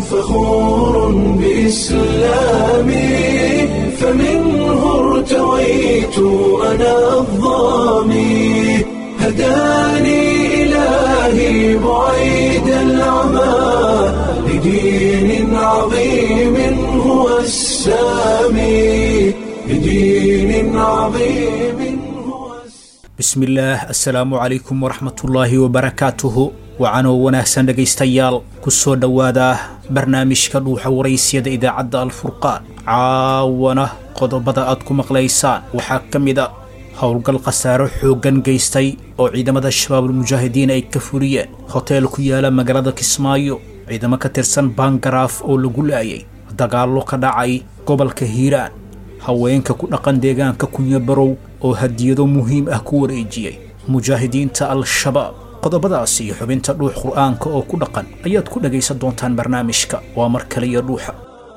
فخور بإسلامي فمنه ارتويت أنا الظامي هداني إلهي بعيد العمى لدين عظيم هو السامي لدين عظيم هو السامي bismillaah assalaamu calaykum waraxmatullaahi wabarakaatuhu wacanoo wanaagsan dhegaystayaal ku soo dhowaada barnaamijka dhuuxa waraysyada idaacadda alfurqaan caawana qodobada aad ku maqlaysaan waxaa ka mid a howlgal khasaaro xooggan geystay oo ciidamada shabaabulmujaahidiin ay ka fuliyeen hoteel ku yaala magaalada kismaayo ciidamo ka tirsan bangaraaf oo lagu laayay dagaallo ka dhacay gobolka hiiraan haweenka ku dhaqan deegaanka kunya barow oo hadiyado muhiim ah ku wareejiyey mujaahidiinta al-shabaab qodobadaas iyo xubinta dhuux qur'aanka oo ku dhaqan ayaad ku dhagaysan doontaan barnaamijka waa mar kale iyo dhuuxa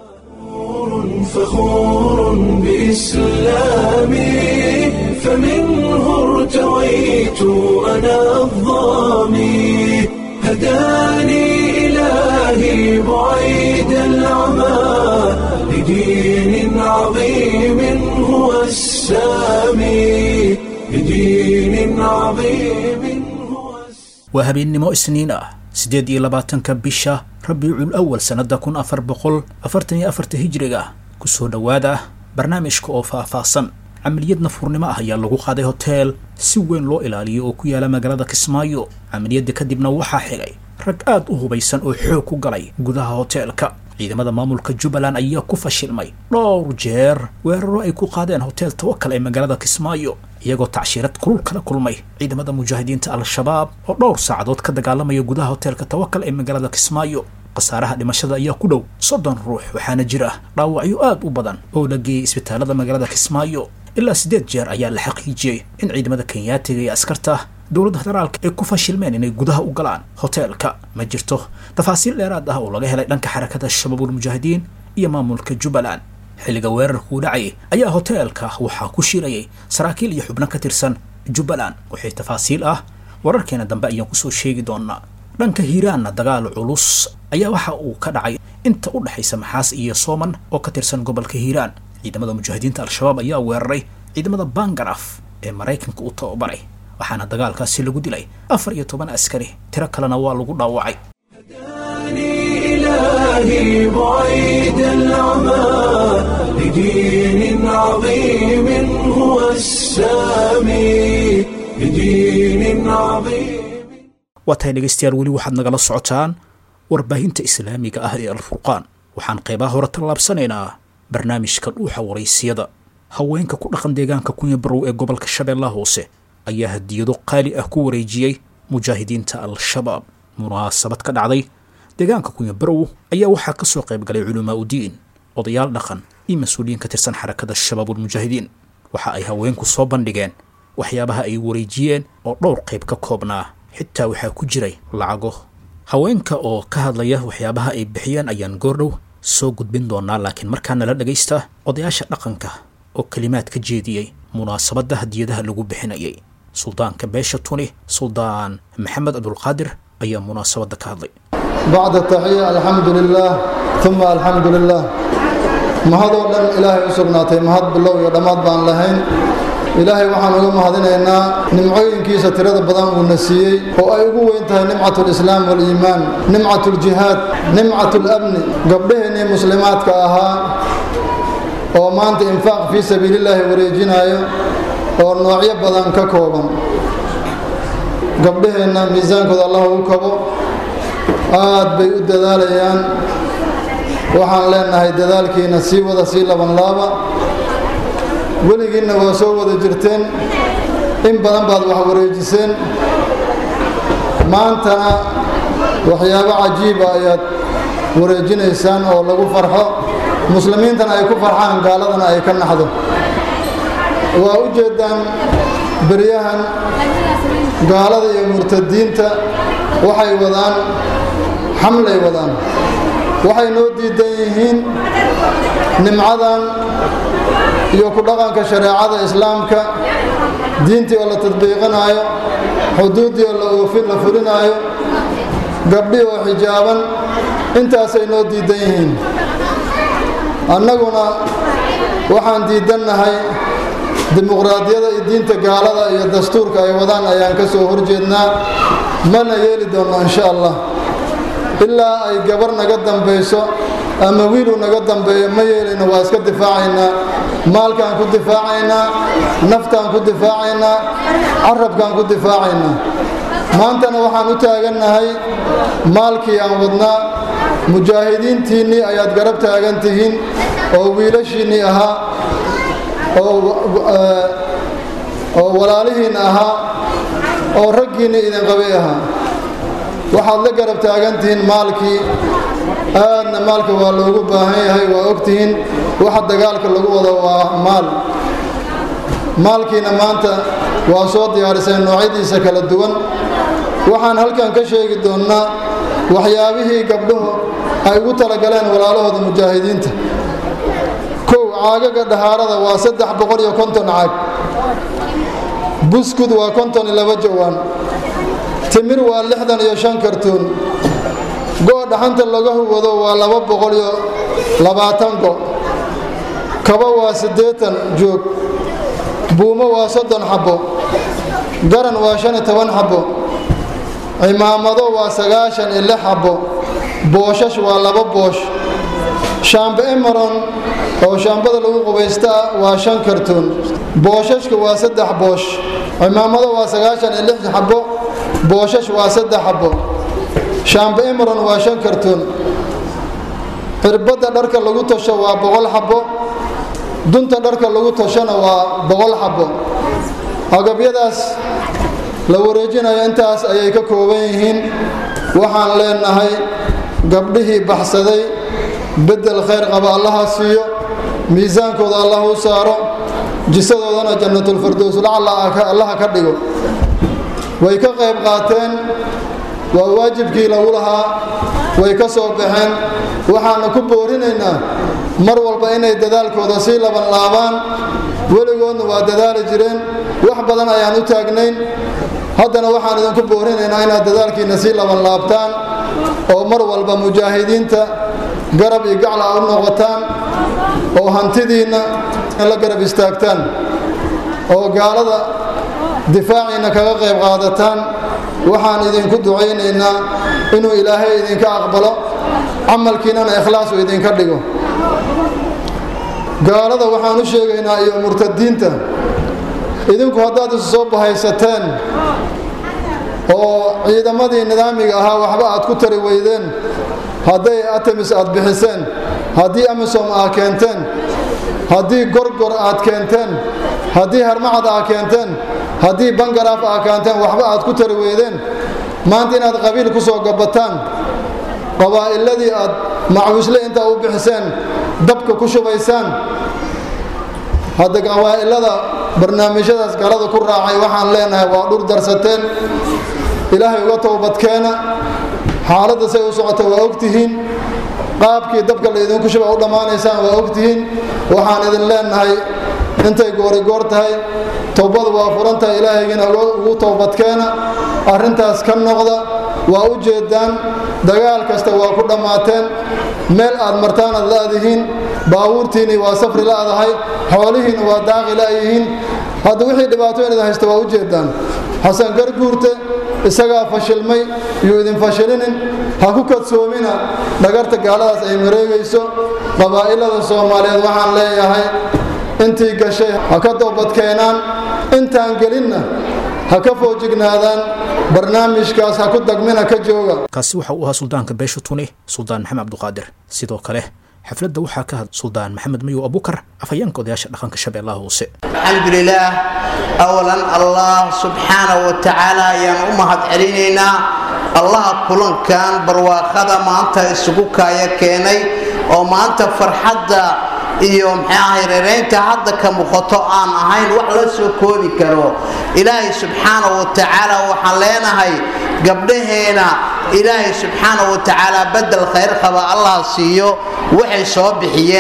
فخور بإسلامي فمنه ارتويت أنا الظامي هداني إلهي بعيد العمى لدين عظيم هو السامي لدين عظيم هو السامي waa habeennimo isniin ah siddeed iyo labaatanka bisha rabiicul awal sannadda kun afar boqol afartan iyo afarta hijriga ku soo dhowaada barnaamijka oo faah-faahsan camaliyad nafurnimo ah ayaa lagu qaaday hoteel si weyn loo ilaaliyo oo ku yaala magaalada kismaayo camaliyadda kadibna waxaa xigay rag aad u hubaysan oo xoog ku galay gudaha hoteelka ciidamada maamulka jubbaland ayaa ku fashilmay dhowr jeer weeraro ay ku qaadeen hotel tawakal ee magaalada kismaayo iyagoo tacshiirad kulul kala kulmay ciidamada mujaahidiinta al-shabaab oo dhowr saacadood ka dagaalamaya gudaha hoteelka tawakal ee magaalada kismaayo khasaaraha dhimashada ayaa ku dhow soddon ruux waxaana jira dhaawacyo aad u badan oo la geeyey isbitaalada magaalada kismaayo ilaa siddeed jeer ayaa la xaqiijiyey in ciidamada kenyaatiga iyo askarta dowladda federaalka ay ku fashilmeen inay gudaha u galaan hoteelka ma jirto tafaasiil dheeraad ah oo laga helay dhanka xarakada shabaabulmujaahidiin iyo maamulka jubbaland xilliga weerarkuu dhacay ayaa hoteelka waxaa ku shirayay saraakiil iyo xubno ka tirsan jubbaland wixii tafaasiil ah wararkeena dambe ayaan kusoo sheegi doonaa dhanka hiiraanna dagaal culus ayaa waxa uu ka dhacay inta u dhexaysa maxaas iyo sooman oo ka tirsan gobolka hiiraan ciidamada mujaahidiinta al-shabaab ayaa weeraray ciidamada bangaraf ee maraykanka u tababaray waxaana dagaalkaasi lagu dilay afar iyo toban askari tiro kalena waa lagu dhaawacay هداني إلهي بعيد العمى لدين عظيم هو السامي لدين عظيم waa tahay dhegaystayaal weli waxaad nagala socotaan warbaahinta islaamiga ah ee alfurqaan waxaan qaybaha hore tallaabsanaynaa barnaamijka dhuuxa waraysiyada haweenka ku dhaqan deegaanka kunya barow ee gobolka shabeellaha hoose ayaa hadiyado qaali ah ku wareejiyey mujaahidiinta al-shabaab munaasabad ka dhacday deegaanka kunya barow ayaa waxaa ka soo qayb galay culamaa udiin odayaal dhaqan iyo mas-uuliyiin ka tirsan xarakada shabaabulmujaahidiin waxa ay haweenku soo bandhigeen waxyaabaha ay wareejiyeen oo dhowr qayb ka koobnaa xitaa waxaa ku jiray lacago haweenka oo ka hadlaya waxyaabaha ay bixiyeen ayaan goordhow soo gudbin doonaa laakiin markaa nala dhagaysta odayaasha dhaqanka oo kelimaad ka jeediyey munaasabadda hadiyadaha lagu bixinayay suldaanka beesha tuni suldaan maxamed cabdulqaadir ayaa munaasabadda ka hadlay bacd taxiya alxamdu lilaah uma alxamdu lilah mahadoo dhan ilaahay u sugnaatay mahad bilow iyo dhammaad baan lahayn ilaahay waxaan uga mahadinaynaa nimcooyinkiisa tirada badan uuna siiyey oo ay ugu weyn tahay nimcat lislaam waliimaan nimcat ljihaad nimcat labni gabdhaheennii muslimaadka ahaa oo maanta infaaq fii sabiilillaahi wareejinaayo oo noocyo badan ka kooban gabdhaheenna miisaankooda allah ugu kabo aad bay u dadaalayaan waxaan leenahay dadaalkiina sii wada sii laban laaba weligiinna waa soo wada jirteen in badan baad wax wareejiseen maantana waxyaabo cajiiba ayaad wareejinaysaan oo lagu farxo muslimiintana ay ku farxaan gaaladana ay ka naxdo waa u jeeddaan beryahan gaalada iyo murtadiinta waxay wadaan xamlay wadaan waxay noo diidan yihiin nimcadan iyo ku dhaqanka shareecada islaamka diintii oo la tadbiiqinaayo xuduuddii oo la oofin la fulinaayo gabdhii oo xijaaban intaasay noo diidan yihiin annaguna waxaan diidannahay dimuqraadiyada iyo diinta gaalada iyo dastuurka ay wadaan ayaan ka soo horjeednaa mana yeeli doonno insha allah ilaa ay gabar naga dambayso ama wiiluu naga dambeeyo ma yeelayno waa iska difaacaynaa maalkaan ku difaacaynaa naftaan ku difaacaynaa carabkaan ku difaacaynaa maantana waxaan u taagannahay maalkii aan wadnaa mujaahidiintiinnii ayaad garab taagan tihiin oo wiilashiinnii ahaa oo walaalihiinna ahaa oo raggiinnii idin qabay ahaa waxaad la garab taagan tihiin maalkii aadna maalka waa loogu baahan yahay waa ogtihiin waxa dagaalka lagu wado waa maal maalkiina maanta waa soo diyaariseen noocyadiisa kala duwan waxaan halkan ka sheegi doonnaa waxyaabihii gabdhuhu ay ugu talagaleen walaalahooda mujaahidiinta kow caagaga dhahaarada waa saddex boqol iyo konton caag buskud waa konton iyo laba jawaan timir waa lixdan iyo shan kartuun go' dhaxanta laga huwado waa laba boqol iyo labaatan go' kaba waa siddeetan joog buumo waa soddon xabbo garan waa shan iyo toban xabbo cimaamado waa sagaashan iyo lix xabbo booshash waa laba boosh shaambe emaron oo shaambada lagu qubaysta ah waa shan kartuun booshashka waa saddex boosh cimaamado waa sagaashan iyo lix xabbo booshash waa saddex xabbo shaambe emaron waa shan kartuun cirbadda dharka lagu tasho waa boqol xabbo dunta dharka lagu tashona waa boqol xabbo agabyadaas la wareejinayo intaas ayay ka kooban yihiin waxaan leenahay gabdhihii baxsaday beddel khayr qaba allaha siiyo miisaankooda allah u saaro jisadoodana jannatulfirdowslacala allaha ka dhigo way ka qayb qaateen waa waajibkii lagu lahaa way ka soo baxeen waxaana ku boorinaynaa mar walba inay dadaalkooda sii laban laabaan weligoodna waa dadaali jireen wax badan ayaan u taagnayn haddana waxaan idinku boorinaynaa inaad dadaalkiinna sii laban laabtaan oo mar walba mujaahidiinta garab iyo gacla u noqotaan oo hantidiinna la garab istaagtaan oo gaalada difaaciinna kaga qayb qaadataan waxaan idinku ducaynaynaa inuu ilaahay idinka aqbalo camalkiinnana ikhlaasu idinka dhigo gaalada waxaan u sheegaynaa iyo murtadiinta idinku haddaad isu soo bahaysateen oo ciidamadii nidaamiga ahaa waxba aad ku tari weydeen hadday atemis aad bixiseen haddii amisom aad keenteen haddii gorgor aad keenteen haddii harmacad aad keenteen haddii bangaraaf aad keenteen waxba aad ku tari weydeen maanta inaad qabiil ku soo gabataan qabaa'iladii aad macwisle intaa u bixiseen dabka ku shubaysaan hadda qabaa'ilada barnaamijyadaas galada ku raacay waxaan leenahay waa dhur darsateen ilaahay uga towbadkeena xaaladda say u socota waa ogtihiin qaabkii dabka laydinku shuba u dhammaanaysaan waa ogtihiin waxaan idin leenahay intay goorigoor tahay towbadu waa furan tahay ilaahaygiina ugu towbadkeena arrintaas ka noqda waa u jeedaan dagaal kasta waa ku dhammaateen meel aad martaan aad la'dihiin baabuurtiinnii waa safri la'dahay xoolihiinna waa daaqi la'yihiin hadda wixii dhibaatooyin idin haysta waa u jeedaan xasan garguurte isagaa fashilmay yuu idin fashilinin ha ku kadsoomina dhagarta gaaladaas ay mareegayso qabaa'ilada soomaaliyeed waxaan leeyahay intii gashay ha ka doobadkeenaan intaan gelinna ha ka foojignaadaan barnaamijkaas ha ku dagmina ka jooga kaasi waxa uu ahaa suldaanka beesha tuni suldaan maxamed cabduqaadir sidoo kale xafladda waxaa ka had suldaan maxamed mayow abukar afhayeenka odayaasha dhaqanka shabeellaha hoose الحمد لله أولا الله سبحانه وتعالى ayaan u mahad celinaynaa allaha kulankan barwaaqada maanta isugu kaaya keenay oo maanta farxadda iyo maxay ahay reeraynta hadda ka muuqato aan ahayn wax la soo koobi karo ilaahay subxaanahu wa tacaala waxaan leenahay gabdhaheena ilaahay subxaanahu wa tacaala bedel khayr qaba allah siiyo waxay soo bixiyeen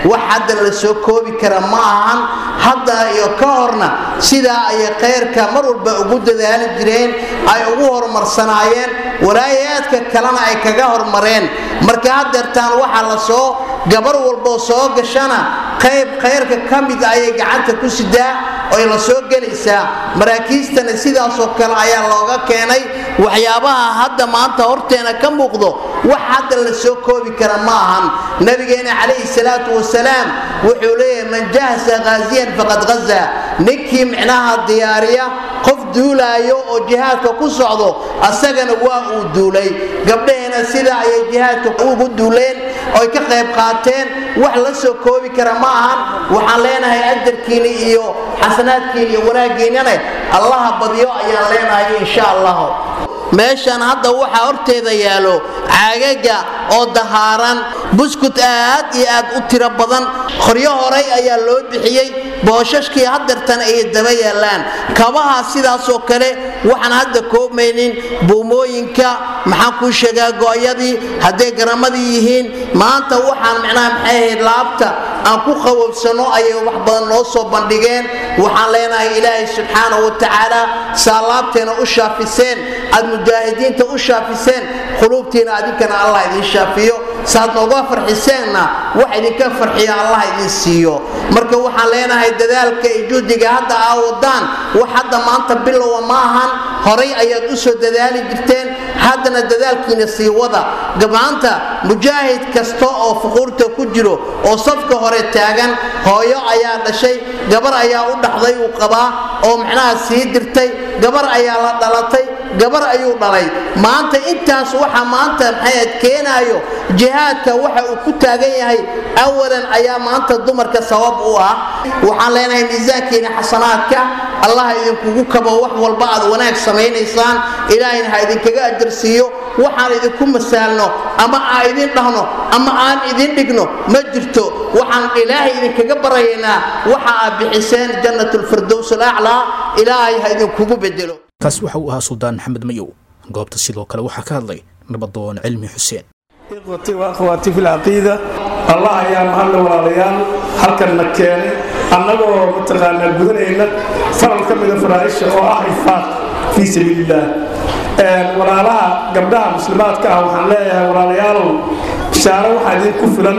wax hadda la soo koobi kara ma ahan hadda iyo ka horna sidaa ayay khayrka mar walba ugu dadaali jireen ay ugu horumarsanaayeen walaayaadka kalena ay kaga hormareen marka haddeertaan waxaa la soo gabar walboo soo gashana qayb khayrka ka mid ayay gacanta ku sidaa oy la soo gelaysaa maraakiistana sidaasoo kale ayaa looga keenay waxyaabaha hadda maanta horteena ka muuqdo wax hadda la soo koobi kara ma ahan nabigeena calayhi salaatu wasalaam wuxuu leeyahay man jahasa ghaasiyan faqad ghaza ninkii micnaha diyaariya qof duulaayo oo jihaadka ku socdo asagana waa uu duulay gabdhaheena sidaa ayay jihaadka ugu duuleen oy ka qayb qaateen wax la soo koobi kara ma ahan waxaan leenahay ajarkiina iyo xasanaadkiina iyo wanaaggiinane allaha badyo ayaan leenahay insha allah meeshan hadda waxaa horteeda yaalo caagaga oo dahaaran buskut aad iyo aad u tiro badan qoryo horay ayaa loo bixiyey booshashkii hadeertan ay daba yaalaan kabaha sidaasoo kale waxaan hadda koobmaynin buumooyinka maxaan kuu sheegaa gooyadii hadday garamadii yihiin maanta waxaan micnaha maxay ahayd laabta aan ku qabowsano ayay wax badan noo soo bandhigeen waxaan leenahay ilaahay subxaanahu wa tacaala saa laabteena u shaafiseen aad mujaahidiinta u shaafiseen quluubtiina adinkana allah idin shaafiyo saad nooga farxiseenna wax idinka farxiya allah idin siiyo marka waxaan leenahay dadaalka iyo juhdiga hadda aa wadaan wax hadda maanta bilowa ma ahan horay ayaad u soo dadaali jirteen haddana dadaalkiina sii wada gabaanta mujaahid kasta oo fuquurta ku jiro oo safka hore taagan hooyo ayaa dhashay gabar ayaa u dhaxday uu qabaa oo macnaha sii dirtay gabar ayaa la dhalatay gabar ayuu dhalay maanta intaas waxa maanta maxay keenaayo jihaadka waxa uu ku taagan yahay awalan ayaa maanta dumarka sabab u ah waxaan leenahay miisaankiina xasanaadka allah idinkugu kabo wax walba aad wanaag samaynaysaan ilaahayna ha idinkaga ajarsiiyo waxaan idinku masaalno ama aan idin dhahno ama aan idin dhigno ma jirto waxaan ilaahay idinkaga barayaynaa waxa aad bixiseen jannatulfirdows alaclaa ilaahay ha idinkugu bedelo kaas waxa uu ahaa suldaan maxamed mayow goobta sidoo kale waxaa ka hadlay nabadoon cilmi xuseen ikhwatii wa akhwaatii fi lcaqiida allah ayaa mahadle walaalayaal halkanna keenay annagoo mataqaanaa gudanayna faral ka mida faraaisha oo ah ifaaq fii sabiilillaah walaalaha gabdhaha muslimaadka ah waxaan leeyahay walaalayaalow bishaaro waxaa idinku filan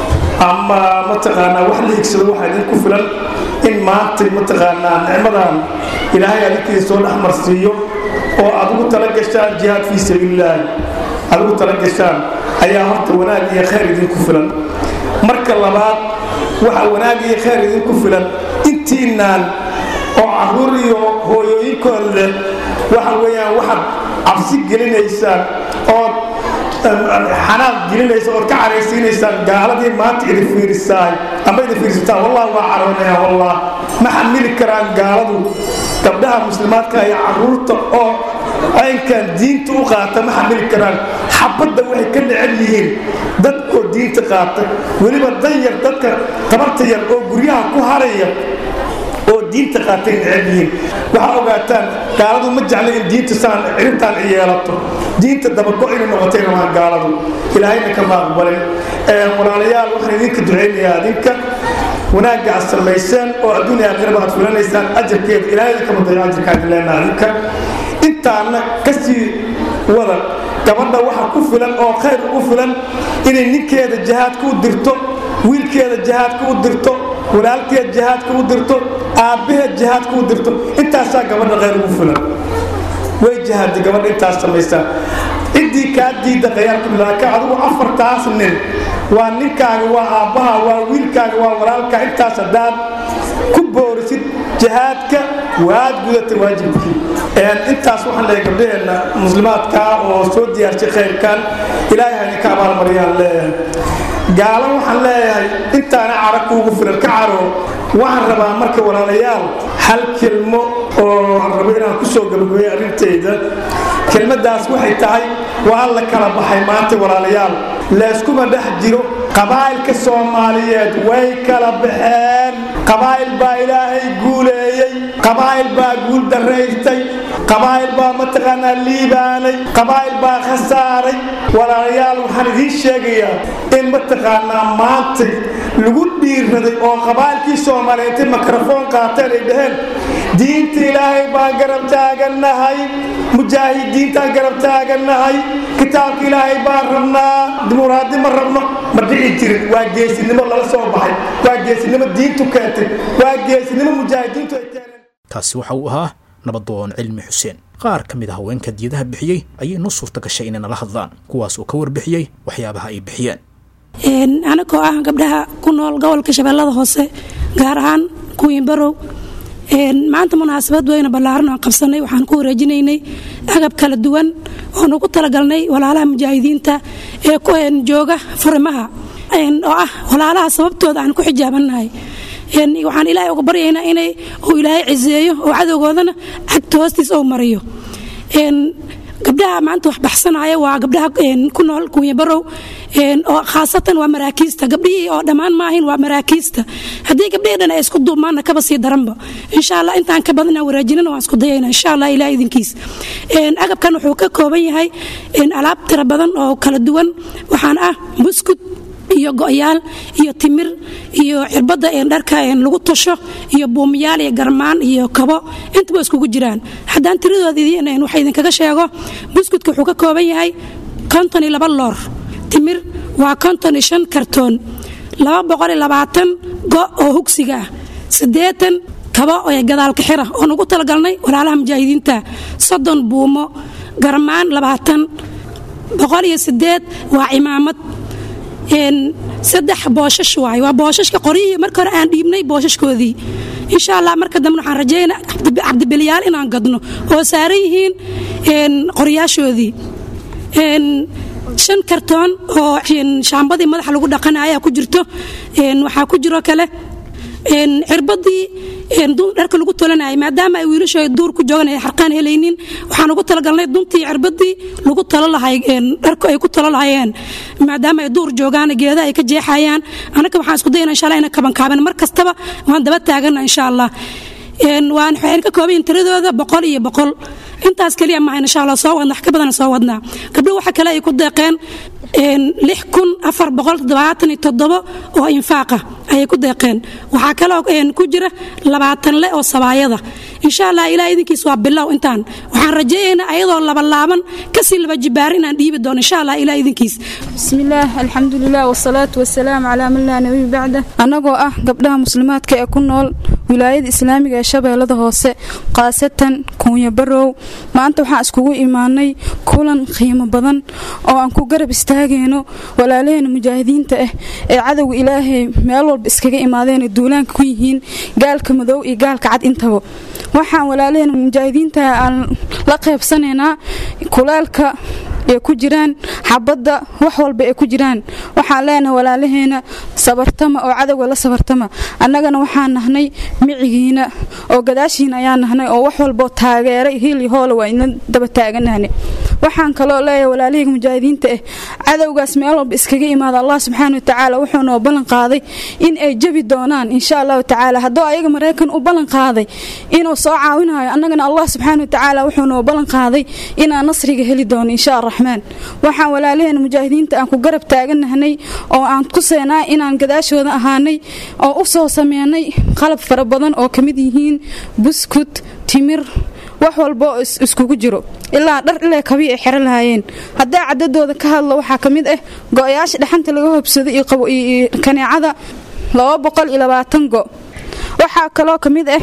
ama mataqaanaa wax la higsado waxaa idinku filan in maantay mataqaanaa nicmadan ilaahay adinkiisa soo dhex marsiiyo oo aad ugu tala gashaan jihaad fii sabiilillaahi aad ugu tala gashaan ayaa horta wanaag iyo khayr idinku filan marka labaad waxa wanaag iyo khayr idinku filan intiinaan oo caruur iyo hooyooyinkood leh waxa weeyaan waxaad cabsi gelinaysaan ood xanaaq gelinaysa ood ka caraysiinaysaan gaaladii maanta idin fiirisaay ama idin fiirsataan wallah waa caroonaya wallah ma xamili karaan gaaladu gabdhaha muslimaadka iyo caruurta oo caynkan diinta u qaata ma xamili karaan xabadda waxay ka necel yihiin dadkoo diinta qaata weliba danyar dadka tabarta yar oo guryaha ku haraya oo diinta qaatay necel yihiin waxaa ogaataan gaaladu ma jecla in diinta saan cirintaan yeelato diinta dabago inay noqotay rabaan gaaladu ilaahayna kama aqbalin walaalayaal waxaan idinka ducaynayaa adinka wanaagga aad samayseen oo adduunya aakhiraba aad filanaysaan ajarkeeda ilaahayda kama dayo ajarkaan leenaa adinka intaana kasii wada gabadha waxa ku filan oo khayr ugu filan inay ninkeeda jihaadka u dirto wiilkeeda jihaadka u dirto walaalkeed jihaadka u dirto aabbaheed jihaadka u dirto intaasaa gabadha khayr ugu filan way jihaadda gabadha intaas samaysaa ciddii kaa diidda khayaarku laaka adigu afartaas nin waa ninkaaga waa aabbaha waa wiilkaaga waa walaalka intaas haddaad ku boorisid jihaadka waad gudata waajibkii intaas waxaan leeyahay gabdhaheenna muslimaadka oo soo diyaarshay khayrkan ilaahay ha idinka abaalmariyaan leeyahay gaalo waxaan leeyahay intaana cara kuugu filan ka caro waxaan rabaa marka walaalayaal hal kelmo oo aan rabo inaan kusoo gabagabeeyo arrintayda kelmadaas waxay tahay waa la kala baxay maanta walaalayaal layskuma dhex jiro qabaa'ilka soomaaliyeed way kala baxeen qabaa'il baa ilaahay guuleeyey qabaa'il baa guul daraystay qabaa'il baa mataqaanaa liibaanay qabaa'il baa khasaaray walaalayaal waxaan idiin sheegayaa in mataqaanaa maantay lagu dhiirraday oo qabaa'ilkii soomaaliya intay mikrafoon qaateen ay dhaheen diinta ilaahay baan garab taagannahay mujaahidiintaan garab taagannahay kitaabka ilaahay baan rabnaa dimuuraadi ma rabno ma dhici jirin waa geesinimo lala soo baxay waa geesinimo diintu keentay waa geesinimo mujaahidiintu ay keeneen kaasi waxa uu ahaa nabadoon cilmi xuseen qaar ka mid a haweenka diyadaha bixiyey ayay noo suurta gashay inay nala hadlaan kuwaas oo ka warbixiyey waxyaabaha ay bixiyeen anagoo ah gabdhaha ku nool gobolka shabeellada hoose gaar ahaan kuwiin barow maanta munaasabad weyna ballaaran oon qabsanay waxaan ku wareejinaynay agab kala duwan oon ugu talagalnay walaalaha mujaahidiinta ee jooga furimaha oo ah walaalaha sababtooda aan ku xijaabannahay waxaan ilaahay uga baryaynaa inay uu ilaahay ciseeyo oo cadowgoodana cagta hoostiis ou mariyo gabdhaha maanta wax baxsanaya waa gabdhaha ku nool kunya barow oo khaasatan waa maraakiista gabdhihii oo dhammaan maahin waa maraakiista haddii gabdhihii dhan ay isku duumaanna kaba sii daranba insha allah intaan ka badan aan waraajinana waan isku dayayna insha allah ilaah idinkiis agabkan wuxuu ka kooban yahay alaab tira badan oo kala duwan waxaan ah buskud iyo go'yaal iyo timir iyo cirbadda dharka lagu tasho iyo buumiyaal iyo garmaan iyo kabo intaba iskugu jiraan haddaan tiradooda waxa idinkaga sheego buskudka wuxuu ka kooban yahay konton iyo laba loor timir waa konton iyo shan kartoon laba boqol iyo labaatan go' oo hugsiga ah siddeetan kabo ee gadaalka xira oon ugu talagalnay walaalaha mujaahidiinta soddon buumo garmaan labaatan boqol iyo sideed waa cimaamad saddex booshash waay waa booshashka qoryihii marka hore aan dhiibnay booshashkoodii insha allah marka dambe waxaan rajaynaa cabdibilyaal inaan gadno oo saaran yihiin qoryaashoodii shan kartoon oo shaambadii madaxa lagu dhaqana ayaa ku jirto waxaa ku jiro kale cirbadii dharka lagu tolanayay maadaama ay wiilashu ay duur ku joogan ay xarqaan helaynin waxaan ugu talagalnay duntii cirbadii lagu talo lahay dharku ay ku talo lahayeen maadaama ay duur joogaan geeda ay ka jeexayaan anaka waxaan isku dayana insha allah ina kabankaaban mar kastaba waan daba taagana insha allah waan waxayna ka kooban yihin tiradooda boqol iyo boqol intaas keliya maahan insha allah soo wadna wax ka badana soo wadnaa gabdho waxa kale ay ku deeqeen lix kun afar boqol toddobaatan iyo toddobo oo infaaqa ayay ku deeqeen waxaa kaloo ku jira labaatan le oo sabaayada insha allah ilaa idinkiis waa bilow intaan waxaan rajeeyaynaa ayadoo labalaaban kasii laba jibaar inaan dhiibi doono insha allah ilaa idinkiis bismillaah alxamdulilah wasalaatu wasalaam calaa man laa nabiy bacda annagoo ah gabdhaha muslimaadka ee ku nool wilaayada islaamiga ee shabeellada hoose khaasatan kuunya barow maanta waxaan iskugu imaanay kulan qiimo badan oo aan ku garab istaagayno walaalaheena mujaahidiinta ah ee cadowga ilaahay meel walba iskaga imaadeen duulaanka ku yihiin gaalka madow iyo gaalka cad intaba waxaan walaalaheena mujaahidiinta aan la qaybsanaynaa kulaalka ee ku jiraan xabadda wax walba ee ku jiraan waxaan leenahay walaalaheena sabartama oo cadowga la sabartama annagana waxaan nahnay micigiina oo gadaashiina ayaan nahnay oo wax walboo taageera hiil iyo hoola waa ina daba taaganahne waxaan kaloo leeyahay walaalahayga mujaahidiinta ah cadowgaas meel walba iskaga imaada allah subxaana watacaala wuxuu noo ballan qaaday in ay jebi doonaan insha allahu tacaala hadduu ayaga maraykan u ballan qaaday inuu soo caawinayo annagana allah subxaana watacaala wuxuu noo ballan qaaday inaan nasriga heli doono insha araxmaan waxaan walaalaheena mujaahidiinta aan ku garab taaganahnay oo aan ku seenaa inaan gadaashooda ahaanay oo u soo sameynay qalab fara badan oo ka mid yihiin buskut timir wax walba oo iskugu jiro ilaa dhar ilaa kabii ay xero lahaayeen haddaa cadadooda ka hadlo waxaa ka mid ah go-yaasha dhaxanta laga hobsado iyo kaneecada go waxaa kaloo ka mid ah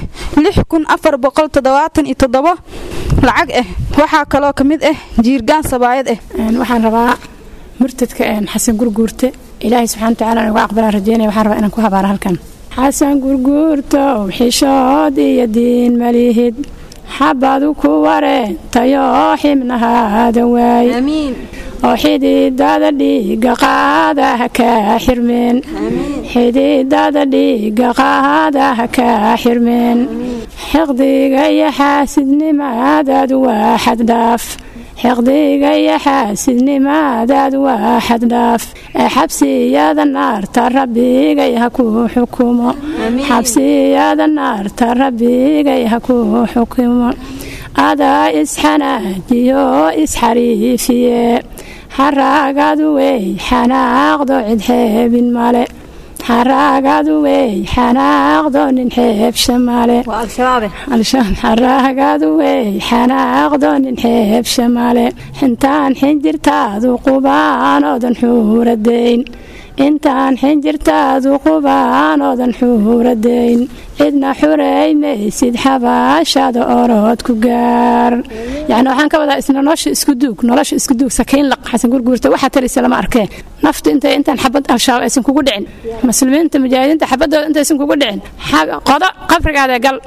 lacag ah waxaa kaloo ka mid ah jiirgaan sabaayad ah waxaan rabaa murtadka xasan gurguurte ilaahay subxana watacaala nuga aqbalaan rajeynaya waxaan rabaa inaan ku habaaro halkan xasan gurguurta xishood iyo diin malihid xabadu ku wareentayoo xibnahaadan waay oo xididada dhiiga qaada ha kaa xirmeen xididada dhiiga qaada ha kaa xirmeen xiqdiga iyo xaasidnimaadaadu waa xaddhaaf xiqdiga iyo xaasidnimaadaad waa xaddhaaf ee xabsiyada naarta rabbigay ha ku xukumo xabsiyada naarta rabbigay ha ku xukumo adaa isxanaajiyo isxariifiye xaraagadu wey xanaaqdo cid xeebin male xaraagadu wey xanaaqdo nin xeebsha male xaraagadu wey xanaaqdo nin xeebsha male intaan xinjirtaadu qubaanoodan xuuradayn intaan xinjirtaadu qubaanoodan xuuradayn cidna xuraymaysid xabaashada orood ku gaar yani waxaan ka wadaa isna nolosha isku duug nolosha isku duug sakiin laq xasan gurguurta waxaa taraysa lama arkeen naftu intay intaan xabad al-shabaab aysan kugu dhicin muslimiinta mujaahidiinta xabadooda intaysan kugu dhicin qodo qabrigaada gal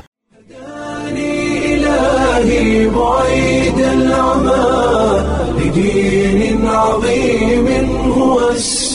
إلهي بعيد العمى لدين عظيم هو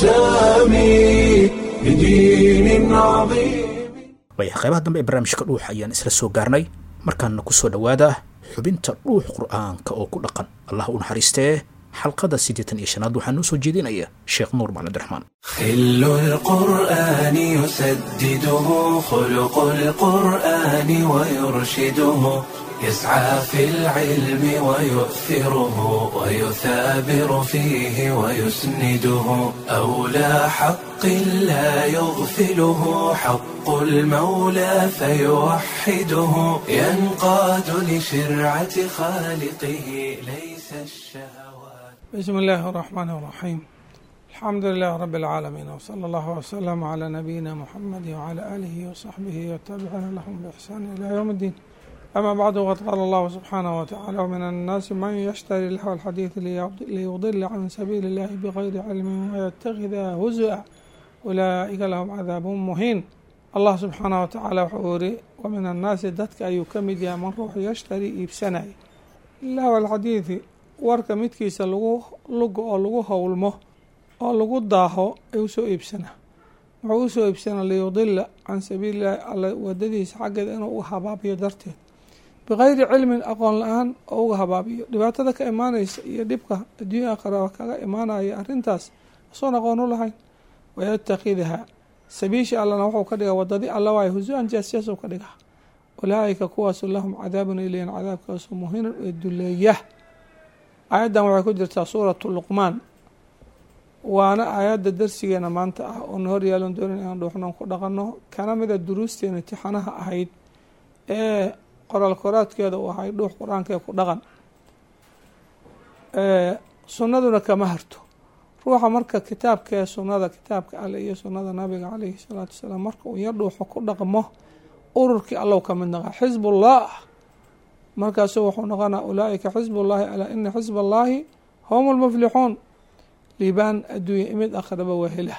السامي لدين عظيم waaya qaybaha dambe ee barnaamijka dhuux ayaan isla soo gaarnay markaana ku soo dhowaada xubinta dhuux qur'aanka oo ku dhaqan allah u naxariistee xalqada siddeetan iyo shanaad waxaa noo soo jeedinaya sheekh nuur macalin abdiraxmaan خل القرآن يسدده خلق القرآن ويرشده يسعى في العلم ويؤثره ويثابر فيه ويسنده أولى حق لا يغفله حق المولى فيوحده ينقاد لشرعة خالقه ليس الشهوات بسم الله الرحمن الرحيم الحمد لله رب العالمين وصلى الله وسلم على نبينا محمد وعلى آله وصحبه والتابعين لهم بإحسان إلى يوم الدين أما بعد وقد قال الله سبحانه وتعالى ومن الناس من يشتري لهو الحديث ليضل عن سبيل الله بغير علم ويتخذها هزءا أولئك لهم عذاب مهين الله سبحانه وتعالى وحوري ومن الناس دتك أي كمد يا من روح يشتري إبسناي لهو الحديث warka midkiisa lagu lugo oo lagu howlmo oo lagu daaho ee usoo iibsanaa wuxuu usoo iibsanaa liyudila can sabiililahi alla wadadiisa xaggeeda inuu uga habaabiyo darteed bikayri cilmin aqoon la-aan oo uga habaabiyo dhibaatada ka imaanaysa iyo dhibka adduunya aakhira kaga imaanaya arrintaas asoon aqoon u lahayn wayatakidha sabiishi allana wuxuu ka dhigaa wadadii alla waay husu-an jaasyaasuu ka dhigaa ulaaika kuwaasu lahum cadaabun ilayhin cadaabkaasu muhinan ee duleeya aayaddan waxay ku jirtaa suuratu luqmaan waana aayadda darsigeena maanta ah oo na hor yaalan doonin inaan dhuuxnoon ku dhaqanno kana mida duruusteena imtixaanaha ahayd ee qoraal koraadkeeda uu ahay dhuux qur-aankee ku dhaqan sunnaduna kama harto ruuxa marka kitaabkee sunnada kitaabka alle iyo sunnada nabiga caleyhi salaatu wasalaam marka uu yar dhuuxo ku dhaqmo ururkii allow ka mid naqa xisbullah markaasu wuxuu noqonaa ulaaika xisb ullaahi alaa ina xisb allaahi hum lmuflixuun liibaan adduunya imid akhraba waa hela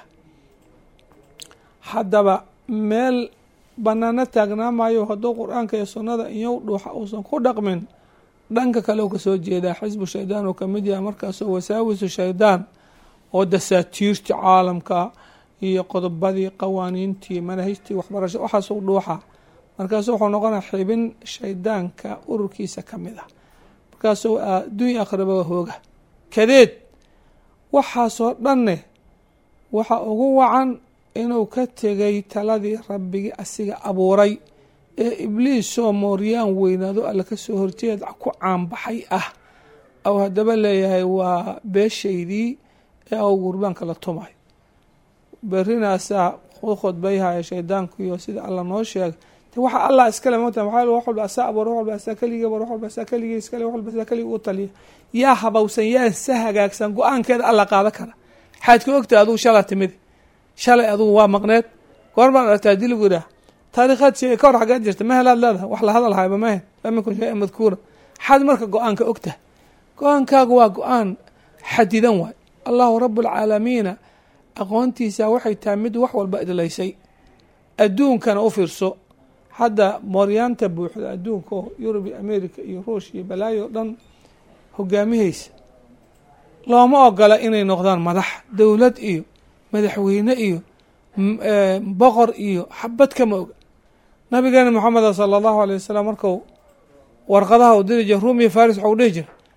haddaba meel banaano taagnaa maayo hadduu qur-aanka iyo sunnada iyow dhuuxa uusan ku dhaqmin dhanka kale u kasoo jeedaa xisbu shaydaan uu kamid yahay markaasoo wasaawisu shaydaan oo dasaatiirtii caalamka iyo qodobadii qawaaniintii manahijtii waxbarasho waxaasuu dhuuxa markaasu wuxuu noqonaa xibin shaydaanka ururkiisa ka mid ah markaasuu adduunya akhraba hooga kadeed waxaasoo dhanne waxa ugu wacan inuu ka tegay taladii rabbigii asiga abuuray ee ibliisoo mooryaan weynaado alle kasoo horjeed ku caanbaxay ah ou haddaba leeyahay waa beeshaydii ee au gurbaanka la tumay berinaasaa u khudbayhaya shaydaanku iyo sida alla noo sheegay waxa allah iskale mota maxaa wax walba asaa abuur wax walba asaa keligii abuur wax walba asaa keligii iskale wax walba asaa keligii u taliya yaa habowsan yaa sa hagaagsan go-aankeeda alla qaada kara waxaad ka ogtahay adugu shala timid shalay adugu waa maqneed goormaad aragtaa hadii lagu yidhaah taariikhaad sheegay ka hor xageed jirta ma helaad leedahay wax la hadal hayba mahe lam yakun shay-an madkuura maxaad marka go-aanka ogtahay go-aankaagu waa go-aan xadidan waay allahu rabualcaalamiina aqoontiisa waxay tahay mid wax walba idlaysay adduunkana u fiirso hadda mooryaanta buuxda adduunka oo yurub iyo america iyo ruush iyo balaayo o dhan hogaamihaysa looma ogola inay noqdaan madax dowlad iyo madaxweyne iyo boqor iyo xabad kama oga nabigeena moxameda sala allahu alay wasalam marku warqadaha u diri jira ruumiya faris waxau dhihi jira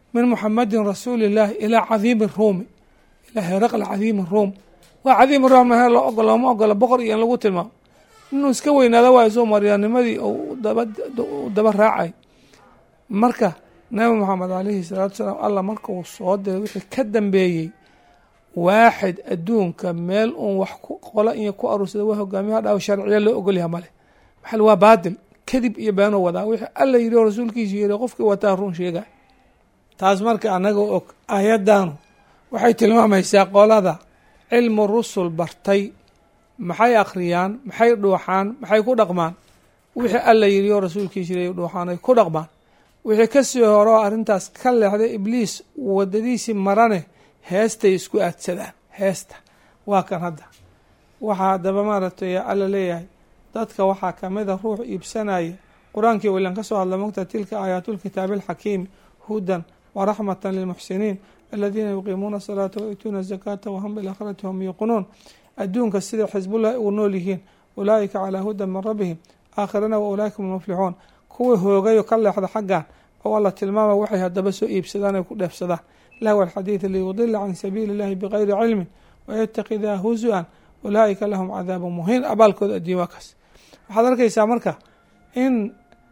min muxamadin rasuuli illaahi ilaa cadiimi ruumi ilaa heraqla cadiimi ruum waa cadiimi ruum he loo ogol looma ogola boqor iyo in lagu tilmaamo inuu iska weynaado waayo soo maryaanimadii u daba raacay marka nabi moxamed calayhi salaatu salaam allah marka uu soo diray wixii ka dambeeyey waaxid adduunka meel uun wax qola iyo ku aruursada waa hogaamiyaha dhaw sharciya loo ogolyaha male maxal waa baadil kadib iyo beenuu wadaa wixii alla yidhi oo rasuulkiisu yidhi qofkii wataa run sheegay taas marka annaga og aayaddaanu waxay tilmaamaysaa qolada cilmu rusul bartay maxay akhriyaan maxay dhuuxaan maxay ku dhaqmaan wixii alla yidhi oo rasuulkiisu yidhi dhuuxaan ay ku dhaqmaan wixii kasii hore oo arrintaas ka leexday ibliis wadadiisii marane heestay isku aadsadaan heesta waa kan hadda waxaa haddaba maaragtay alla leeyahay dadka waxaa kamid a ruux iibsanaya qur-aankii wilan ka soo hadla mogta tilka aayaatulkitaabi alxakiimi hudan waraxmatan lilmuxsiniin aladiina yuqiimuuna asalaata wayuutuuna azakaata wahum bilaakhirati hum yuuqinuun adduunka sida xisbullahi ugu nool yihiin ulaa'ika calaa hudan min rabbihim aakhirana wa ulaaika hum lmuflixuun kuwii hoogayo ka leexda xaggan oo alla tilmaama waxay haddaba soo iibsadaan ay ku dheefsadaan lahw alxadiid liyudila can sabiili illahi bigayri cilmin wayatakidaa husu-an ulaa'ika lahum cadaabu muhiin abaalkooda adduun waa kaas waxaad arkaysaa marka in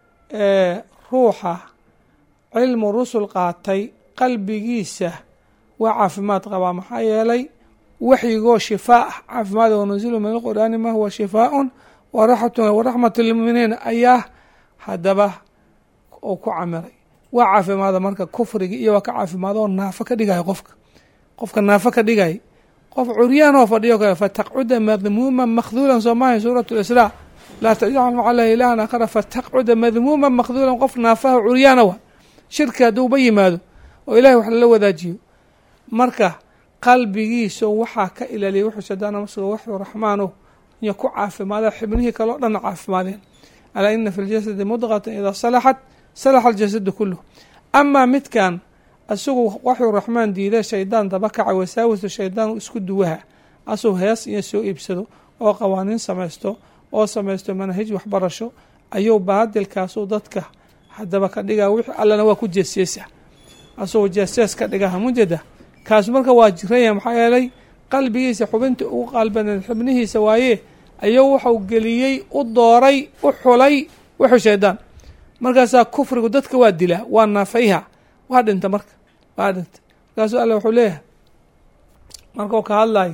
ruuxa cilmu rusul qaatay qalbigiisa waa caafimaad qabaa maxaa yeelay waxyigoo shifaa ah caafimaad wanuzilu min alqur'aani ma huwa shifaaun waraxmatu lilmuminiin ayaa haddaba uu ku camiray waa caafimaada marka kufrigi iyo waa ka caafimaad oo naafo ka dhigaya qofka qofka naafo ka dhigay qof curyaan oo fadhiyo kale fataqcuda madmuuman makhduulan soo maahay suurat lisraa laa tajcal maca allahi ilahan aakhara fataqcuda madmuuman makhduulan qof naafaha curyaana wa shirki hadduuba yimaado oo ilahay wax lala wadaajiyo marka qalbigiisa waxaa ka ilaaliya wuxuu shadaana masigo waxu raxmaano iyo ku caafimaada xibnihii kaleo dhanna caafimaadeen alaa ina fi ljasadi mudqatan idaa salaxat salaxa aljasadu kuluh amaa midkan isagu waxuu raxmaan diida shaydaan dabakaca wasaawisu shaydaan isku duwaha asuu hees iyo soo iibsado oo qawaaniin samaysto oo samaysto manahij waxbarasho ayuu baadilkaasuu dadka haddaba ka dhigaa wixii allana waa ku jeesjeesa asagoo jeesjees ka dhigaha mujeda kaas marka waa jiranya maxaa yeelay qalbigiisa xubinta ugu qaalbaneed xubnihiisa waaye ayuu wuxuu geliyey u dooray u xulay wuxuu shaydaan markaasaa kufrigu dadka waa dilaa waa naafayha waa dhinta marka waa dhinta markaasuu alla wuxuu leeyahay markuu ka hadlayo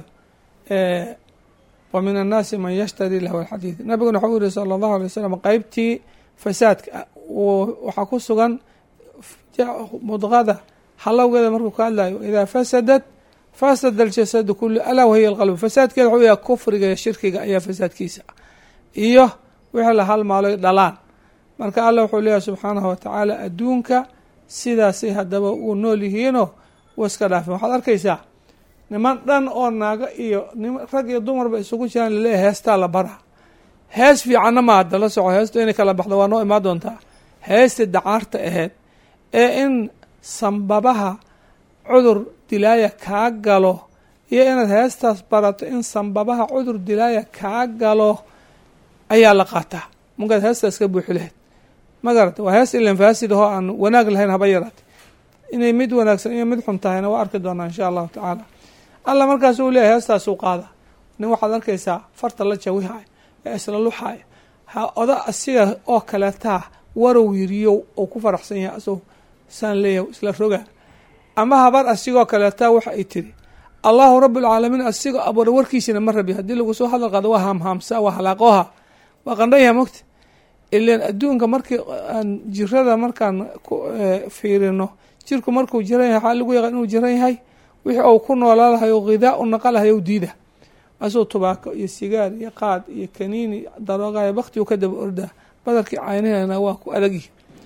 wa min annaasi man yashtari lahu alxadiid nabiguna waxau yihi sala allahu alay wasalam qeybtii fasaadka waxaa ku sugan mudqada halowgeeda markuu ka hadlayo idaa fasadat fasada aljasadu kulu alaa wahiya alqalbu fasaadkeeda waxuu yahay kufriga iyo shirkiga ayaa fasaadkiisa iyo wixii la halmaaloy dhalaan marka allah wuxuu leeyahay subxaanahu watacaala adduunka sidaasay haddaba uu nool yihiinoo wa iska dhaafeen waxaad arkaysaa niman dhan oo naago iyo rag iyo dumarba isugu jiraan laleeyahay heestaa la bara hees fiicanna ma hadda la soco heestu inay kala baxdo waa noo imaan doontaa heestii dacaarta ahayd ee in sambabaha cudur dilaaya kaa galo iyo inaad heestaas barato in sambabaha cudur dilaaya kaa galo ayaa la qaataa markaad heestaas ka buuxi lahayd ma garata waa hees ilan faasid ahoo aan wanaag lahayn haba yaraate inay mid wanaagsan iyo mid xun tahayna waa arki doonaa insha allahu tacaala alla markaas uu leeyahay heestaasuu qaada nin waxaad arkaysaa farta la jawihaya ee isla luxaya ha oda asiga oo kaleetaa warow yiriyo oo ku faraxsan yahay asagoo saan leeyahay isla roga ama habar asigoo kaleetaa waxa ay tiri allahu rabbulcaalamiin asigoo abuura warkiisina ma rabi haddii lagu soo hadal qaado waa haamhaamsa waa halaaqooha waa qandhayaha mogta ilan adduunka markii aan jirada markaan fiirino jirku markuu jiran yahay waxaa lagu yaqaan inuu jiran yahay wixii uu ku noolaalahay oo ghidaa u naqalahay ou diida asuu tubaako iyo sigaar iyo qaad iyo kaniini daroogayo baktigu ka daba ordaa badarkii caynihana waa ku adagyihi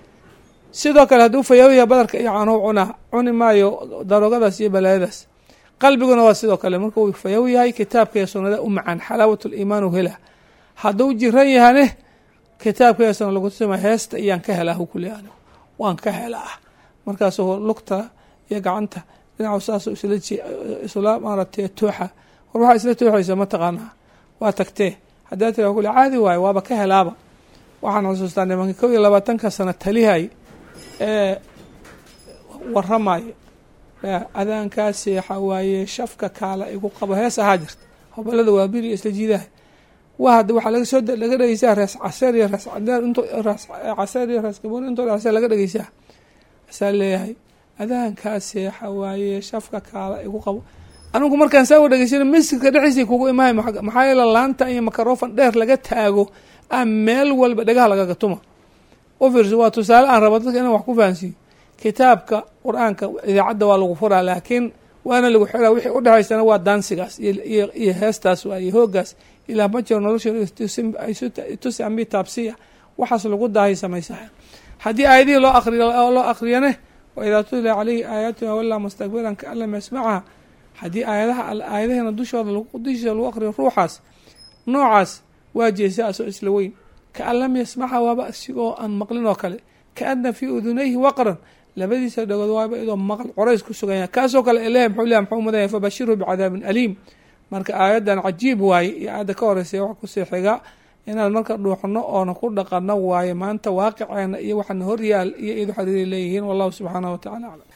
sidoo kale hadduu fayaawiya badarka iyo caanow cunaa cuni maayo daroogadaas iyo balaayadaas qalbiguna waa sidoo kale markuu fayaw yahay kitaabka iyo sunnada u macaan xalaawat liimaan u hela hadduu jiran yahane kitaabka iyo sunna lagu tusima heesta iyaan ka helaa hu kule anigu waan ka helaa markaasuu lugta iyo gacanta dhinacu saas isla isla maaratay tooxa war waxaa isla tooxaysa ma taqaanaa waa tagtee haddaa tira kule caadi waayo waaba ka helaaba waxaan xusuustaa nimanka kow iyo labaatanka sano talihay ee waramayo adaankaa seexa waaye shafka kaala igu qabo hees ahaa jirta hobalada waa biri isla jiidaha waa hadda waxaa laga soo laga dhegeysaa rees caseer iyo rees cadeer int rees caseer iyo rees gaboon intoo dhexse laga dhegeysaa asaa leeyahay adaankaa seexa waaye shafka kaala igu qabo anigu markaan saa u dhegeysana masjidka dhexdiisa kugu imahay maxaa yeele laanta iyo makarofon dheer laga taago ah meel walba dhagaha lagaga tuma u fiirso waa tusaale aan rabo dadka inaan wax ku fahansiiyo kitaabka qur-aanka idaacadda waa lagu furaa laakiin waana lagu xiraa wixii udhexaysana waa daansigaas iyo heestaas waa iyo hoogaas ilaa ma jiro nolosha tusi ambi taabsiya waxaas lagu daahay samaysaha haddii aayadihii loo aqriyo loo aqriyane wa idaa tutla caleyhi aayaatuna walaa mustakbiran kaan lam yasmacaha haddii aayadaha aayadaheena dushooda dushiisa lagu aqriyo ruuxaas noocaas waa jeesa asoo isla weyn kaan lam yasmaca waaba isigoo aan maqlin oo kale kaana fii udunayhi waqran labadiisa dhagood waaba idoo maql corays ku suganya kaasoo kale ilahi mxuu leh mxuu mudanya fabashirhu bicadaabin aliim marka aayaddan cajiib waaye iyo aayadda ka horeysay wax kusii xiga inaan marka dhuuxno oona ku dhaqano waaye maanta waaqiceena iyo waxaana horyaal iyo idu xariiri leeyihiin wallahu subxaanahu watacala aclam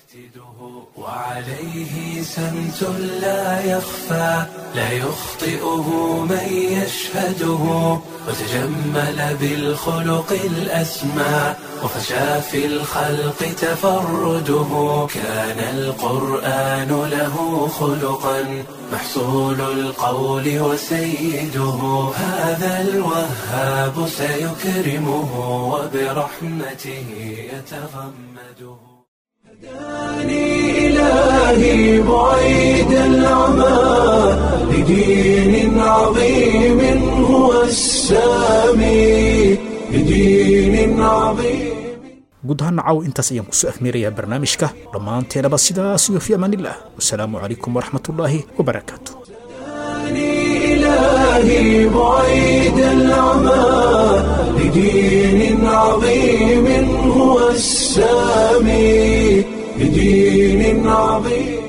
وعليه سمت لا يخفى لا يخطئه من يشهده وتجمل بالخلق الأسمى وفشى في الخلق تفرده كان القرآن له خلقا محصول القول وسيده هذا الوهاب سيكرمه وبرحمته يتغمده هداني إلهي بعيد العمى لدين عظيم هو السامي لدين عظيم guud ahaan nacaw intaas ayaan kusoo afmeerayaa barnaamijka dhammaanteenaba sidaas iyo fi amaanillah wasalaamu calaykum waraxmatullaahi wabarakaatu إلهي بعيد العمى لدين عظيم هو السامي لدين عظيم